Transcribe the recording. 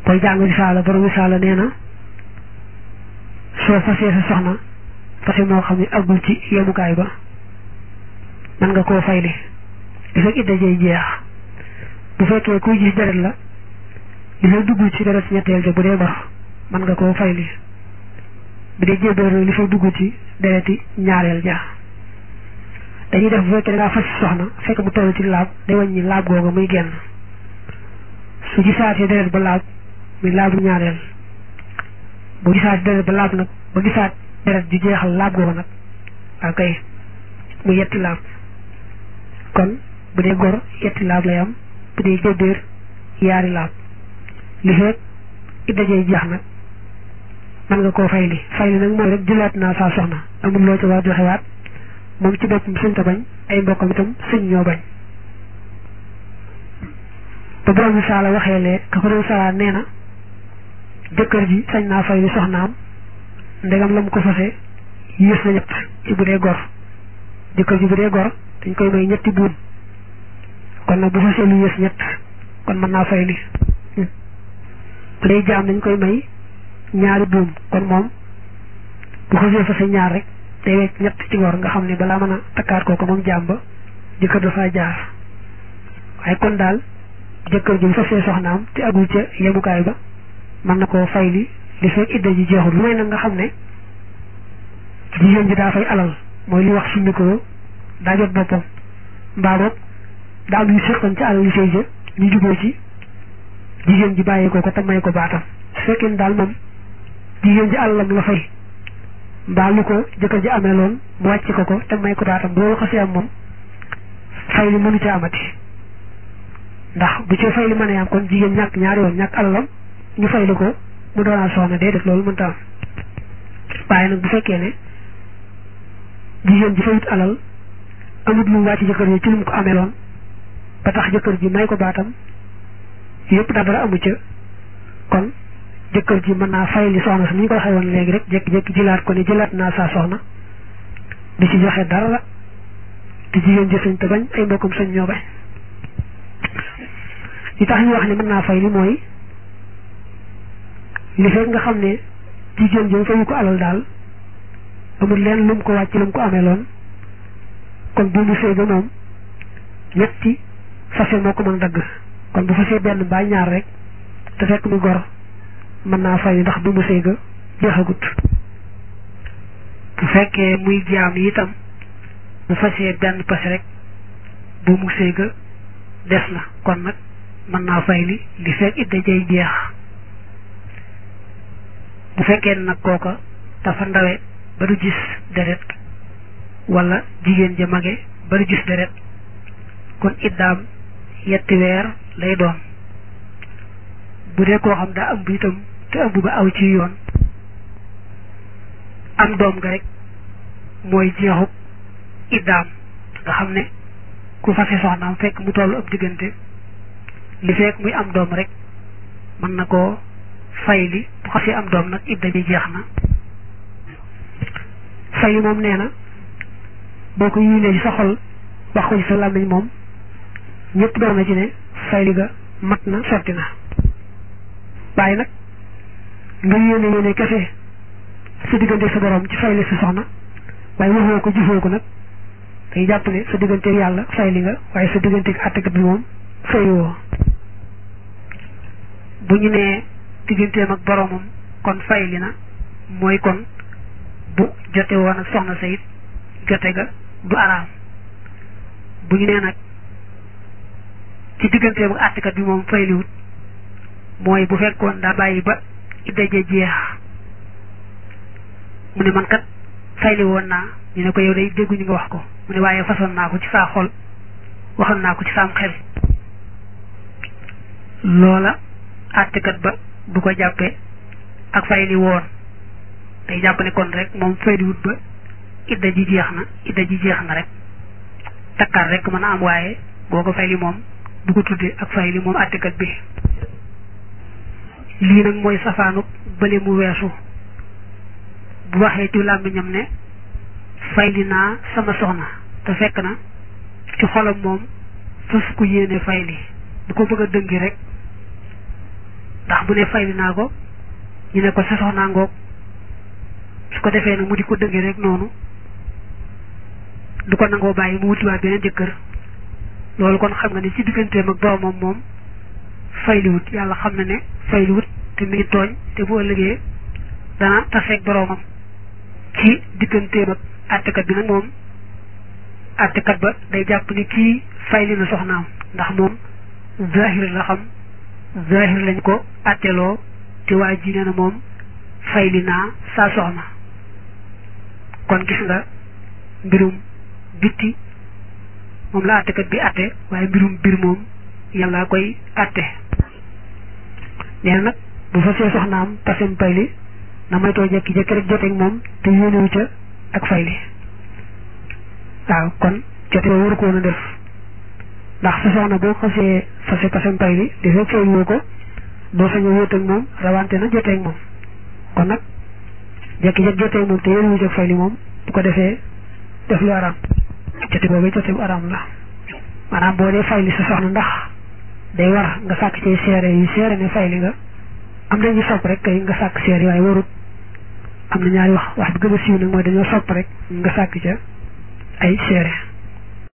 koy jàng risaala borom risaala nee na soo fasee sa soxna fase moo xam ne àggul ci yemukaay ba mën nga koo fayli di fekk idda jey jeex bu fekkee kuy gis deret la li fay dugg ci deret ñetteel ja bu dee gor mën nga koo fayli bu dee jébbéer li fay dugg ci dereti ñaareel ja dañuy def bu fekkee da ngaa fas soxna fekk mu toll ci laab day wàññi laab googa muy génn su gisaatee deret ba laab muy laabu ñaareel bu gisaat deret ba laab nag ba gisaat deret ju jeexal laab googa nag waaw kay mu yetti laab kon bu dee gor yetti laab lay am bu dee jëbbéer yaari laab li fekk idda jey jeex nag mën nga koo fayli fayli nag mooy rek jëlaat naa saa soxna amul loo ci war joxewaat moom ci boppam sëñ ta bañ ay mbokkam itam sëñ ñoo bañ ba borom bi saala waxee lee ka ko doon saala nee na jëkkër ji sañ naa fay li soxnaam ndegam la mu ko fase yées na ñett ci bu dee gor jëkkër ji bu dee gor dañ koy may ñetti buum kon nag bu fasee lu yées ñett kon mën naa fay li bu dee jaam dañ koy may ñaari buum kon moom bu xasee fase ñaar rek day wecc ñett ci gor nga xam ne balaa mën a takkaat kooku moom jaam ba jëkkër dafaa jaar waaye kon daal jëkkër ji bu fasee soxnaam te agul ca yemukaay ba mën na koo fay li li fekk idda ji jeexul lu may nag nga xam ne jigéen ji daa fay alal mooy li wax summi ko daa jot boppam mbaa boog daa am yu seqoon ci alal yu sëy ja ñu juboo ci jigéen ji bàyyi ko ko te may ko baatam su fekkee daal moom jigéen ji alalam la fay mbaa lu ko jëkkër ji amee loon mu wàcc ko ko te may ko baatam bu loolu xasee am moom fay li mënu ca amati ndax bu ci fay li mën a am kon jigéen ñàkk ñaari yoon ñàkk alalam ñu fay li ko mu doonaat soxna déedéet loolu mënta am waaye nag bu fekkee ne jigéen ji fayut alal amut lu mu wàcc jëkkër ji ci lu mu ko amee loon ba tax jëkkër ji may ko baatam yëpp daa dara amu ca kon jëkkër ji mën naa fay li soxna si ni ñu ko waxee woon léegi rek jékki-jékki jëlaat ko ne jëlaat naa saa soxna di ci joxe dara la te jigéen ji sañ te bañ ay mbokkum sañ ñoo bañ li tax ñu wax ne mën naa fay li mooy li fekk nga xam ne jigéen ji fayu ko alal daal amul leen lu mu ko wàcc lu mu ko amee loon kon bu mu sëy ba moom ñetti fase moo ko mën dagg kon bu fasee benn mbaa ñaar rek te fekk mu gor mën naa fay ndax bu mu sëy ga jeexagut bu fekkee muy jaam yi itam bu fasee benn pase rek bu mu sëy ga des na kon nag mën naa fay li li fekk idda jay jeex bu fekkee nag kooka dafa ndawe ba du gis deret wala jigéen ja mage ba du gis deret kon iddaam yetti weer lay doon bu dee koo xam daa ëmb itam te ëmb ba aw ci yoon am doom nga rek mooy jeexub iddaam nga xam ne ku fase soxnaam fekk mu tollu ab diggante li fekk muy am doom rek mën na koo fay li bu xasee am doom nag idda bi jeex na fay moom nee na boo ko yéenee ci sa xol wax ko ci sa làmmiñ moom ñëpp doon na ci ne fay li ga mat na sotti na waaye nag nga yéene yéene kese sa diggante sa borom ci fay li sa soxna waaye waxoo ko jëfoo ko nag day jàpp ne sa diggante yàlla fay li nga waaye sa diggante àttekat bi moom fayoo bu ñu nee digganteem ak boromam kon fay li na mooy kon bu jote woon ak soxna sa it jote ga du araam bu ñu nee nag ci digganteem ak àttekat bi moom fay liwut mooy bu fekkoon daa bàyyi ba idda ja jeex mu ne man kat fayli woon naa ñu ne ko yow day dégguñu nga wax ko mu ne waaye façon naa ko ci saa xol waxoon naa ko ci saam xel loola àttekat ba du ko jàppee ak fayli woon day jàpp ne kon rek moom fayliwut ba idda ji jeex na idda ji jeex na rek takkaar rek mën a am waaye boo ko fayli moom du ko tuddee ak fayli moom àttekat bi lii nag mooy safaanu bële mu weesu bu waxee ci làmmiñam ne fayli naa sama soxna te fekk na ci xolam moom fas ku yéene fayli bu ko bëgg a dëngi rek ndax bu ne fayli naa ko ñu ne ko sa soxnaa ngoog su ko defee nag mu di ko dëggee rek noonu du ko nangoo bàyyi mu wutiwaat beneen jëkkër loolu kon xam nga ne ci digganteem ak boromam moom fayliwut yàlla xam na ne fayliwut te mi ngi tooñ te bu ëllëgee dana taseeg boromam ci digganteem ak àttekat bi nag moom àttekat ba day jàpp ni kii fayli na soxnaam ndax moom zahir la xam zahir lañ ko àtteloo te waa ji nee na moom fayli naa saa soxna kon gis nga mbirum bitti moom la àttekat bi àtte waaye mbirum biir moom yàlla koy àtte nee na nag bu fa see soxnaam pasem fayli na moytoo jekki-jekki rek joteeg moom te yéenewu ca ak fayli waaw kon jote ba waru ko woon a def ndax sa soxna boo xasee fase pasem fayli di fekk fayli woo ko doo sañ a wóot ak moom rawante na joteeg moom kon nag jekki-jekki joteeg moom te yéenewu ca ak fayli moom bu ko defee def lu araam jote boobu jote bu araam la maanaam boo dee fayli sa soxna ndax day war nga sàkk ci seere yi seere ne fayli nga am nañu sopp rek kay nga sàkk seere waaye warut am na ñaari wax wax bi gën a siiw nag mooy dañoo sopp rek nga sàkk ca ay seere